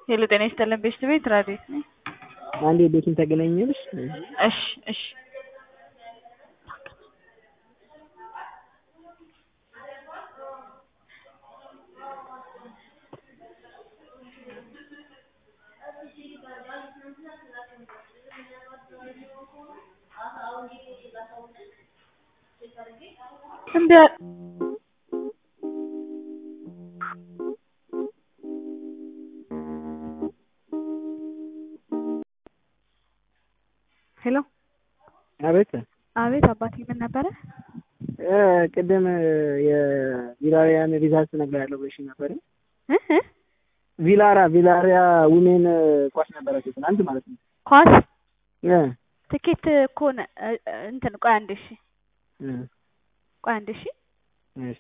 ሄሎ ጤና ይስጥልን ቤስት ቤት ራዲት ነኝ። አንዴ ቤቱን ታገናኛለሽ? እሺ እሺ እምቢ አለ ሄሎ አቤት አቤት አባቴ ምን ነበረ? እ ቅድም የቪላሪያን ሪዛልት እነግርሃለሁ ብለሽ ነበር። እ እ ቪላራ ቪላሪያ ውሜን ኳስ ነበረች ትናንት ማለት ነው። ኳስ እ ትኬት እኮ ነ- እ- እ- እንትን ቆይ አንዴ እሺ እ ቆይ አንዴ እሺ እሺ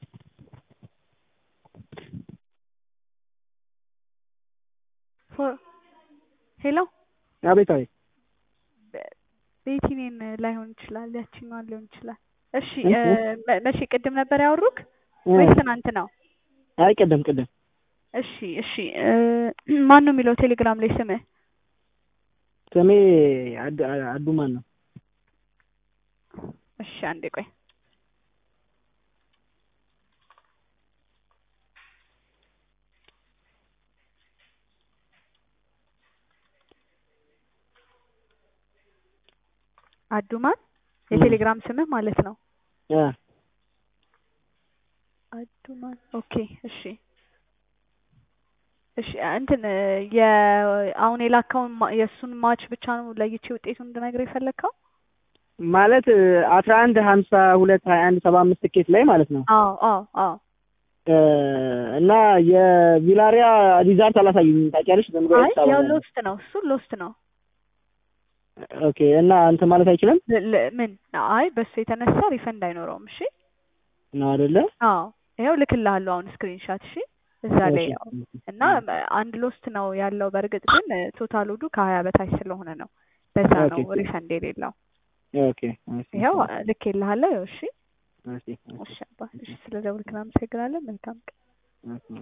ፎ- ሄሎ አቤት አቤት በ- ቤቲኔን ላይሆን ይችላል ያችኛዋን ሊሆን ይችላል። እሺ እ እ፣ እ መ- መቼ ቅድም ነበር ያወሩክ እ ወይስ ትናንት ነው? አይ ቅድም ቅድም እሺ እሺ እ፣ ማን ነው የሚለው ቴሌግራም ላይ ስምህ? ስሜ አድ- አዱማን ነው። እሺ አንዴ ቆይ አዱማን የቴሌግራም ስምህ ማለት ነው። እ አዱማን ኦኬ እሺ እሺ እንትን እ፣ የ አሁን የላካውን ማ- የእሱን ማች ብቻ ነው ለይቼ ውጤቱን እንድነግር የፈለግከው? ማለት አስራ አንድ ሀምሳ ሁለት ሀያ አንድ ሰባ አምስት ትኬት ላይ ማለት ነው አዎ አዎ አዎ እ እና የቪላሪያ ሪዛልት አላሳየኝም ታውቂያለሽ። ዝም ብሎ አይ የተጻፈ ያው ነው። ሎስት ነው እሱ ሎስት ነው። ኦኬ እና እንትን ማለት አይችልም ል- ል- ምን አይ በሱ የተነሳ ሪፈንድ አይኖረውም። እሺ ነው አይደለ? አዎ ይኸው ልክልሃለሁ አሁን ስክሪንሻት። እሺ እዛ ላይ እሺ ያው እና አንድ ሎስት ነው ያለው። በእርግጥ ግን ቶታል ወዱ ከሀያ በታች ስለሆነ ነው በዛ ነው ኦኬ። ሪፈንድ የሌለው። ኦኬ እሺ፣ ይኸው ልኬልሃለሁ። ይኸው እሺ እሺ፣ እሺ፣ እሺ አባ እሺ ስለ ደውልክ አመሰግናለን። መልካም ቀን። እሺ።